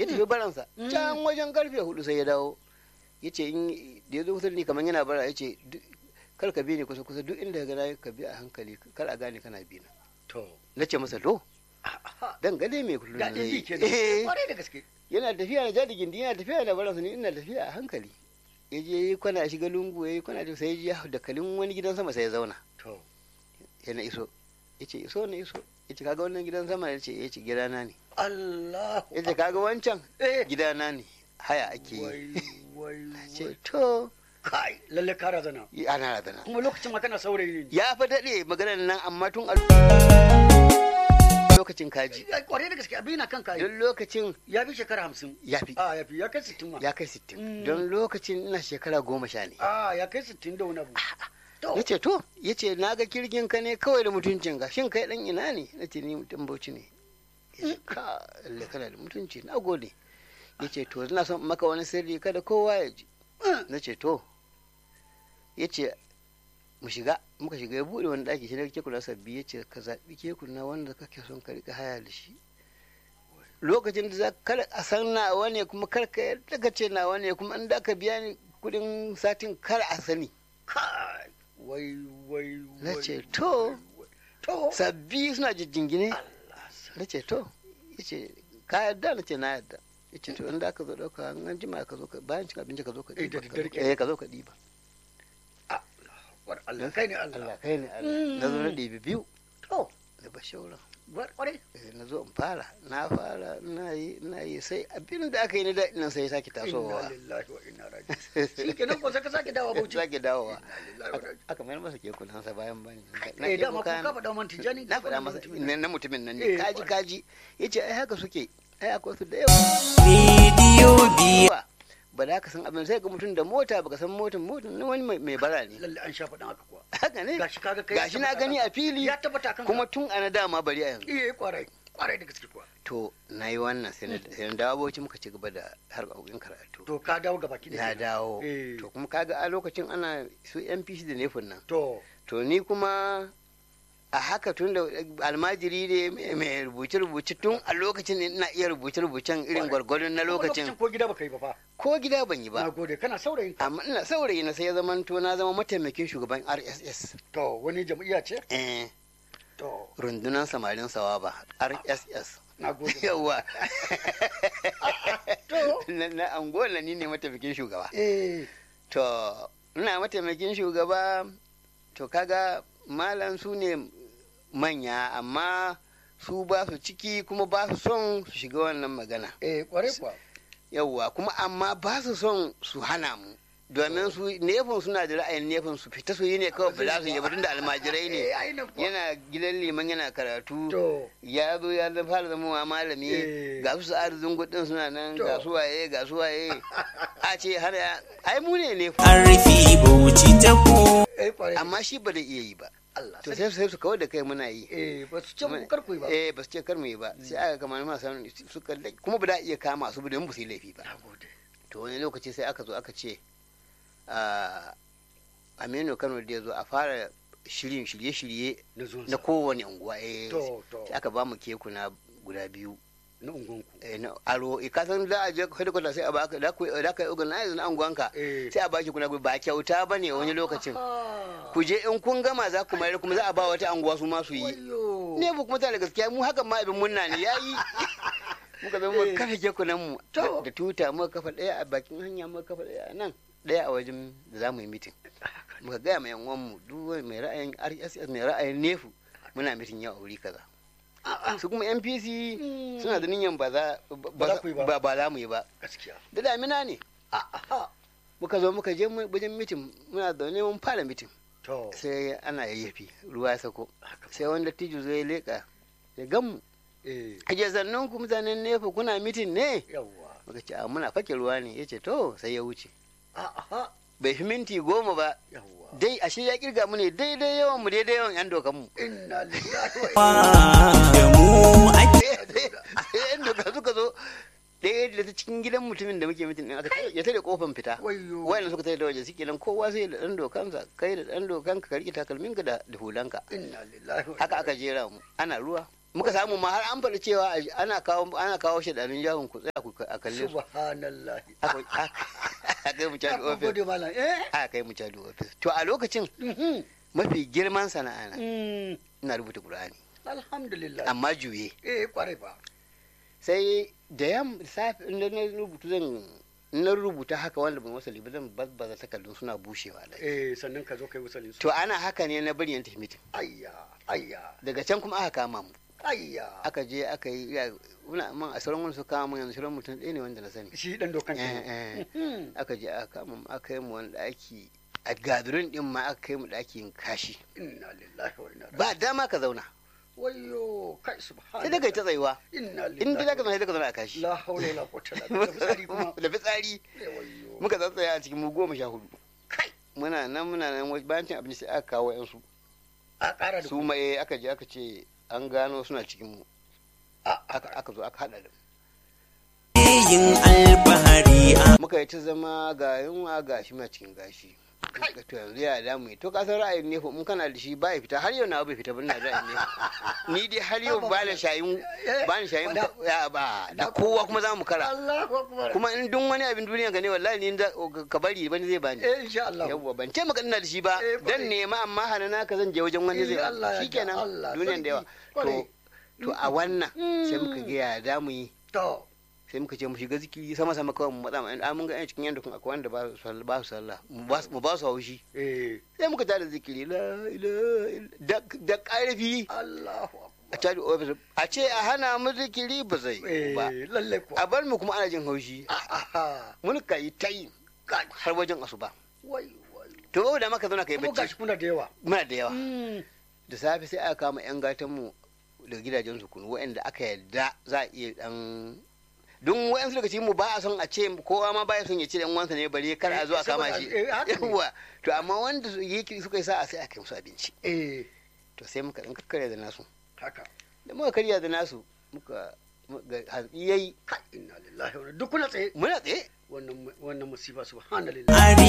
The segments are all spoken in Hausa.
ya tafi baransa can wajen karfe hudu sai ya dawo ya ce in da ya zo kusa da ni kamar yana bara ya ce kar ka bi ni kusa kusa duk inda ka na ka bi a hankali kar a gane kana bi na to na ce masa to dan gade mai kullum daɗin bi zai kenan yi kwarai da gaske yana tafiya da jadi gindi yana tafiya da baransa ni ina tafiya a hankali ya je ya yi kwana shiga lungu ya yi kwana sai ya ji ya hau da kalin wani gidan sama sai ya zauna to ya na iso ya ce iso na iso ya ce kaga wannan gidan sama ya ce ya ce gidana ne Allah ya ce kaga wancan eh gidana ne haya ake yi wai wai ce wai to kai lalle ka razana yi ana radana kuma lokacin ma kana saurayi ne ya fa daɗe maganar nan amma tun a lokacin kaji Ai, kwarai da gaske abin na kan kai don lokacin ya fi shekara hamsin ya fi a ya fi ya kai sittin ma ya kai sittin Mm. don lokacin ina shekara goma sha ne a ya kai sittin da wani abu to ya ce to ya ce na ga kirgin ka ne kawai da mutuncin ka shin kai dan ina ne na ce ni mutum bauchi ne ya ce ka lalle kana da mutunci na gode ya ce to ina son in maka wani sirri kada kowa ya ji na ce to ya ce mu shiga muka shiga ya buɗe wani ɗaki shi da kekuna sabbi ya ce ka zaɓi kekuna wanda kake son ka riƙa haya da shi lokacin da za kar a san nawa ne kuma kar ka yadda ka ce nawa ne kuma in da ka biya ni kuɗin satin kar a sani kai wai wai Na wai, ce, to. wai, wai. to sabbi suna jijjingine Allah sa- na ce to ya ce ka yadda na ce na yadda ya ce to inda aka zo ɗauka an jima ka zo ka bayan cin abinci ka zo ka Eh, da ɗiba ka daddare zo- kenan. eh, ka zo ka ɗiba war Allah kai ne Allah Allah kai ne Allah na zo na ɗibi biyu to da bashauran war kwarai Eh, na zo in fara na fara na yi na yi sai abin da aka yi na daɗin nan sai ya sake inna tasowa lillahi wa inna raji'un shi kenan ko sai ka sake dawa bauchi sake dawowa Inna lillahi wa inna Aka- aka mayar masa kekunan sa bayan bani eh dama ko ka faɗa man tijani na faɗa masa na na mutumin nan Eh, ne kaji kwarai. kaji ya ce ai haka suke ai akwai su da yawa Rediyo biyu. ba ba da ka san abin sai ga mutum da mota baka san motan motan na wani mai- mai bara ne lalle an sha faɗin haka kuwa haka ne gashi kaga kai gashi na gani a fili ya tabbata kan kuma tun ana dama bari a yanzu eh kwarai kwarai da gaske kuwa to na yi wannan sai na sai na dawo bauchi muka ci gaba da harkokin karatu to ka dawo gaba ki na dawo Eh. to kuma kaga a lokacin ana su NPC da nefin nan to to ni kuma a haka tun da almajiri ne mai- mai rubuce-rubuce tun a lokacin ne ina iya rubuce-rubucen irin gwargwadon na kuma lokacin ko gida baka yi ba fa ko gida ban yi na ba gode kana saurayin ka amma ina saurayi na sai ya zama to na zama mataimakin shugaban RSS to wani jam'iyya ce eh to rundunar samarin sawaba RSS na gode yawa to na na angola ni ne mataimakin shugaba eh to ina mataimakin shugaba to kaga malam su ne manya amma su ba su ciki kuma ba su son su shiga wannan magana eh kwarai kuwa yawwa kuma amma ba su son su hana mu domin su nefin suna da ra'ayin nefin su fita su yi ne kawai ba za su yi ba tunda almajirai ne eh ai na kuwa yana gidan liman yana karatu to ya zo ya zama fara zama wa malami Eh. ga su sa'ar zungudin suna nan To. ga su waye ga su waye a ce har ya ai mu ne ne An rufe bauchi ta ko. eh kwarai amma shi ba da iya yi ba Allah to sai sai sai su kawar da kai muna yi eh ba su ce mu kar ku yi ba eh ba su ce kar mu yi ba sai aka kama ma sanin suka kuma ba da iya kama su ba don ba su yi laifi ba na gode to wani lokaci sai aka zo aka ce a aminu kano da ya zo a fara shirin shirye-shirye na zuwan na kowane unguwa eh to to sai aka ba mu kekuna guda biyu na ungonku eh, na aro eh, ka san za a je headquarter sai a baka da ku da ka organize na unguwanka eh sai a baki kuna ba kyauta bane wani lokacin Ah. ku je in kun gama za ku mayar kuma za a ba wata anguwa su ma su yi Wayyo. ne bu kuma tana da gaskiya mu hakan ma abin munna ne yayi muka zo muka Eh. kafa kekunan mu To. da tuta muka kafa daya a bakin hanya muka kafa daya a nan daya a wajen da za mu yi mitin muka gaya ma yan mu duk wani mai ra'ayin RSS mai ra'ayin nefu muna mitin yau a wuri kaza Ah, ah. su kuma NPC Mm. suna da niyan ba za Ba za ku yi ba. ba ba za mu yi ba gaskiya da damina ne Ah, ah. muka zo muka je mu- wajen mitin muna zaune mun fara mitin to sai ana yayyafi ruwa ya sako haka sai wanda tijo zai leka ya gan mu eh aje zannan ku mutanen nefa kuna mitin ne yawwa muka ce a muna fake ruwa ne yace to sai ya wuce Ah, ah. bai fi minti goma ba yawwa dai ashe ya kirga mu ne daidai yawan mu daidai yawan yan dokan mu inna lillahi wa inna Da mu ake. yan doka suka zo ɗaya da ta cikin gidan mutumin da muke mitin din aka ya tare kofan fita wayyo wayan suka tare da waje suke nan kowa sai da dan dokansa kai da dan dokanka ka rike takalminka da da hulanka inna lillahi wa haka aka jera mu ana ruwa muka samu ma har an faɗi cewa a- ana kawo ana kawo shaɗanin jahun ku tsaya ku a kalle su subhanallah aka aka kai mu ya cadi ofis gode malam eh aka kai mu cadi ofis to a lokacin Mhm. mafi girman sana'a na Mm. ina rubuta qur'ani alhamdulillah amma juye eh kwarai ba sai da yam safi inda na rubutu zan in na rubuta haka wanda ban wasali ba zan bazbaza takardun suna bushewa da eh sannan ka zo kai wasalin su to ana haka ne na bari yan tafi mitin ayya ayya daga can kuma aka kama mu ayya aka je aka yi ya muna man a sauran wani su kama mu yanzu sauran mutum ɗaya ne wanda na sani shi dan dokan Eh, ke eh. Mhm. aka je aka kama mu aka yi mu wani ɗaki a gadurin ɗin ma aka kai mu ɗakin kashi inna lillahi wa inna ilaihi ba dama ka zauna wayyo kai subhanallah sai daga ta tsayuwa inna lillahi in dai za ka zauna sai ka zauna a kashi la haula wala quwwata illa billah fitsari kuma da fitsari Eh, wayyo muka tsatsaya a cikin mu goma sha hudu kai muna nan muna nan wai bayan cin abinci sai aka kawo yan su a ƙara da su ma eh aka je aka ce an gano suna cikin mu a aka aka zo aka hada da mu yin alfahari a muka yi ta zama ga yunwa ga shi ma cikin gashi Muka to yanzu ya da mu yi. to ka san ra'ayin ne in kana da shi ba ya fita har yau na bai fita ba ina ra'ayin ne ni dai har yau ba na shayin ba ni shayin ya ba da kowa kuma za mu kara Allahu akbar kuma in duk wani abin duniya ga ne wallahi ni da ka bari wani zai bani eh insha Allah yawwa ban ce maka ina da shi ba Eh, kwarai. dan nema amma hanana ka zan je wajen wani Eh, zai Allah ya shikenan ga Allah, duniyan da yawa sarki, kwarai. to to a wannan sai muka ga ya da mu yi to sai muka ce mu shiga zikiri sama sama kawai mu matsa mu an mun ga yan cikin yanda kun akwai wanda ba su sallah ba su sallah mu ba su- mu ba su haushi eh sai muka tada zikiri la ilaha illa- da da karfi Allahu a akbar tada ofis a ce a hana mu zikiri ba zai yiwu ba eh lalle ko a bar mu kuma ana jin haushi aha mun ka yi ta yi kai har wajen asuba wai wai to da maka zauna kai kuma bacci gashi kuna da yawa muna da yawa Mm. da safe sai aka kama 'yan gatanmu da gidajen su kunu waɗanda aka yarda za a iya dan don waɗansu daga cikin mu ba a son a ce kowa ma ba ya son ya ce dan wansa ne bare kar a zo a kama shi Eh, haka ne. yawa to amma wanda su yi suka yi sa'a sai aka yi musu abinci eh to sai muka dan karya da nasu haka da muka karya da nasu muka muka- hantsi yayi kai inna lillahi wa inna duk kuna tsaye muna tsaye wannan wannan musiba subhanallah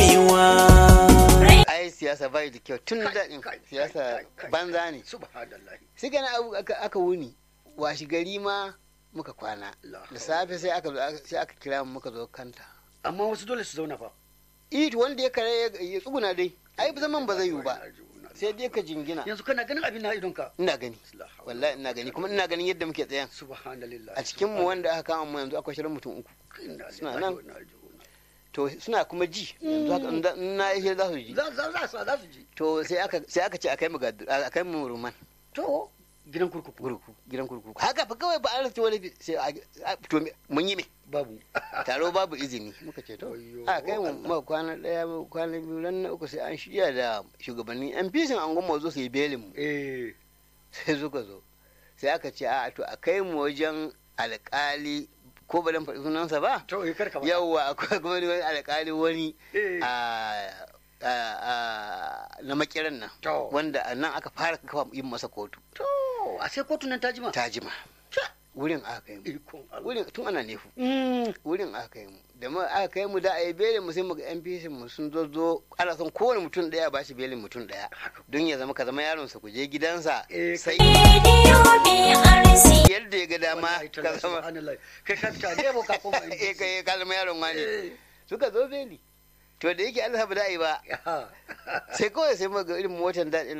arewa ai siyasa bai da kyau tun Kai, daɗin kai, siyasa kai, kai, banza ne subhanallah sai gana abu aka aka wuni washi gari ma muka kwana La da safe sai aka zo sai aka kira mu muka zo kanta amma wasu dole su zauna fa it wanda ya kare ya- ya tsuguna dai ai zaman ba zai yiwu ba sai dai ka jingina yanzu kana ganin abin na idonka ina gani La hawla wallahi ina gani kuma ina ganin yadda muke tsayan subhanallah a cikin mu wanda aka kama mu yanzu akwai shirin mutum uku Inna suna lillahi nan. wa inna ilaihi raji'un. to suna kuma ji yanzu haka in da- in na yi za su ji za za za su za su ji to sai aka sai aka ce akai mu gadu akai mu ruman to gidan kurkuku gurku gidan kurkuku haka fa kawai ba a rasa wani bi- sai a- a- to me- mun yi me babu taro babu izini muka ce to Wayyo, a kai mu Allah. ma kwana daya ma kwana biyu ran na uku sai an shirya da shugabannin yan fisin an goma zo su yi belin mu eh sai suka zo sai aka ce a to a kai mu wajen alkali ko ba dan faɗi sunansa ba to eh karka ba yawwa akwai kuma wani alkali wani eh a a- a- na makiran nan to wanda a nan aka fara kafa yin masa kotu to a sai kotun nan ta jima ta jima wurin aka kai mu ikon Allah wurin tun ana nefu Mm. wurin aka kai mu da ma aka kai mu da a yi belin mu sai mu ga NPC mu sun zo zo ana son kowane mutum daya ba shi belin mutum daya haka don ya zama ka zama yaron sa ku je gidansa Eh, sai rediyo BRC yadda ya ga dama Wallahi ka tallahi, zama subhanallah kai ka fita ne ka koma eh kai ka zama yaron wani Eh. suka zo beli to da yake Allah ba da yi ba Ya. sai kawai sai mu ga irin motar daɗin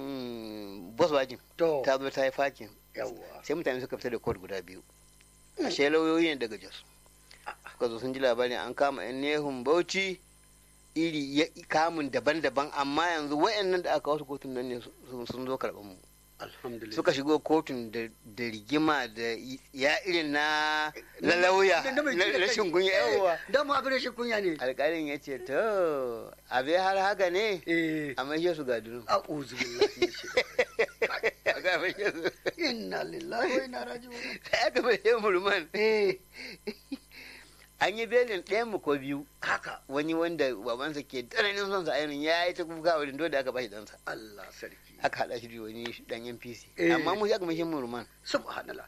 nan bus wajin to ta zo ta yi fakin yawa sai mutane suka fita da kod guda biyu ashe lauyoyi ne daga jos suka zo sun ji labarin an kama yan nehun bauchi iri ya kamun daban-daban amma yanzu wayannan da aka wasu kotun nan ne su- sun zo karɓar mu alhamdulillah suka shigo kotun da da rigima da ya irin na na lauya Da- da mai na kira kai. rashin kunya Eh, yawa dama abin rashin kunya ne alƙalin ya ce to abe har haka ne eh a maishe su ga dunu a'udhu billahi minash shaitanir aka maishe su rajim. inna lillahi wa inna raji'un sai aka maishe mu ruman eh an yi belin ɗayan mu ko biyu haka wani wanda babansa ke tsananin son sa ainihin ya yi ta kuka wurin dole aka bashi ɗansa Allah sarki aka haɗa shi da wani ɗan NPC Eh. amma mu shi aka maishe mu ruman subhanallah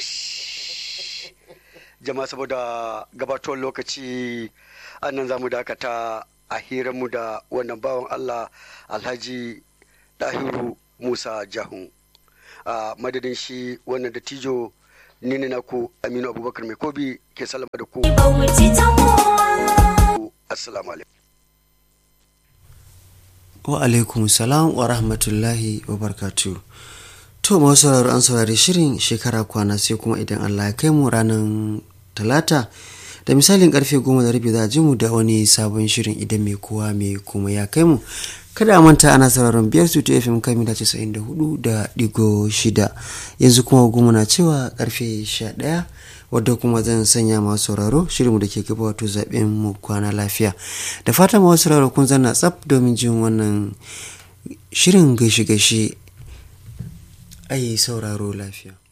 kash jama'a saboda gabatowar lokaci annan za mu dakata a hiranmu da wannan bawan Allah alhaji dahiru musa jahun a madadin shi wannan da tijo ni ne naku aminu abubakar mai kobi ke salama da ku Bauchi ta kowa. assalamu alaikum wa alaikum salam wa rahmatullahi wa barkatu to masu sauraro an saurari shirin shekara kwana sai kuma idan allah ya kai mu ranar talata da misalin karfe goma da rabi za a ji mu da wani sabon shirin idan mai kowa mai kuma ya kai mu kada a manta ana sauraron biyar su fm kan mita casa'in da hudu da digo shida yanzu kuma goma na cewa karfe sha ɗaya wadda kuma zan sanya masu sauraro shirinmu da ke gaba wato zaɓen mu kwana lafiya da fatan masu sauraro kun zanna tsaf domin jin wannan shirin gaishe-gaishe ayi sauraro lafiya